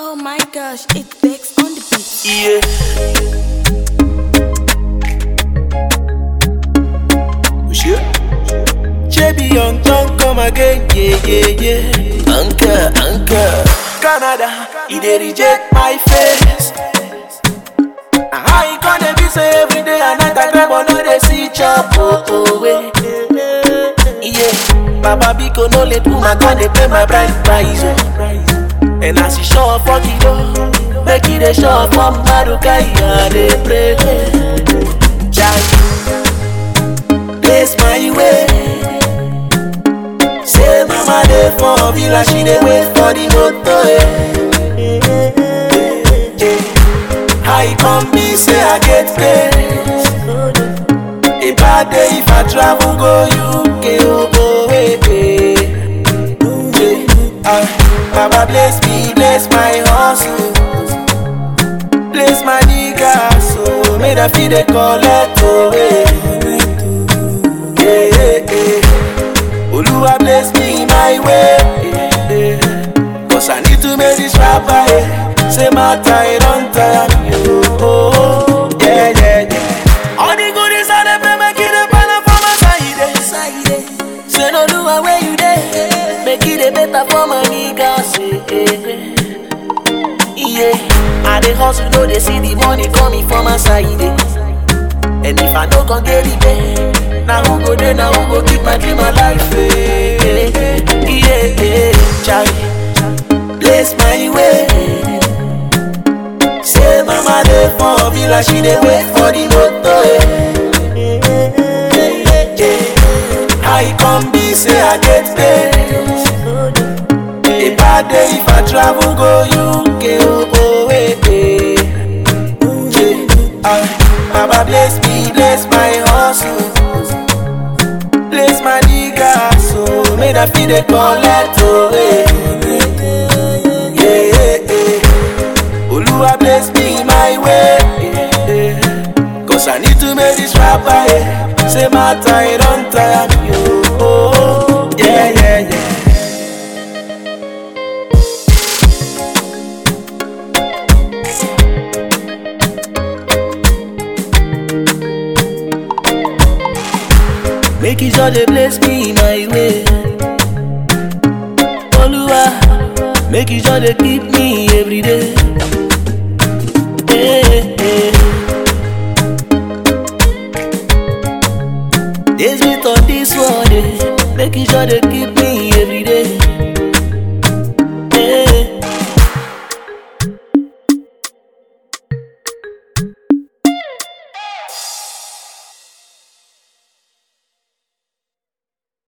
Oh my gosh, it's Bex on the beat. Yeah. Sure. JB on tongue come again, yeah, yeah, yeah. Anchor, anchor. Canada, he dey reject my face. Now how you gonna be say every day and night I grab on no dey see chop oh oh way. Yeah, Baba Biko no let woman come dey pay my bride price oh. And as she show up for the door, make it a show up for Maruka, I dey pray. Child, place my way. Say mama dey for villa, she dey wait for the motor. eh. I come be say I get paid. A bad day if I travel go UK oh oh eh eh. eh. Ah, Baba bless me, bless my hustle. Bless my nigga, so may the feed the collect away. Yeah, yeah, yeah. Oluwa bless me my way. Yeah, yeah. Cause I need to make this rapper. Yeah. Say my tie, don't tire me. Oh, oh, oh. yeah, yeah, yeah. All the goodies I dey pray, make it a banner for my side. eh. Side, eh. Say no do where you dey. Make it a better for my niggas. eh, eh, eh. Yeah, I dey hustle, though they see the money coming from my side. eh. And if I no gon get it back, now who go there, now who go keep my dream alive? eh, eh, eh. Yeah, yeah, Charlie, bless my way. Say mama dey for villa, she dey wait for the motor. eh. Yeah, yeah. I come be say I get paid. A bad day if I travel go UK, oh, oh, eh, eh. Yeah. Ah, Baba bless me, bless my hustle. Bless my nigga, so may the feed the collect away. Yeah, yeah, yeah. Oluwa bless me my way. Yeah, yeah. Cause I need to make this rapper, yeah. Say my tie, don't tire me, oh, oh, oh. Yeah, yeah, yeah. Make it sure they bless me my way. Oluwa, make it sure they keep me every day.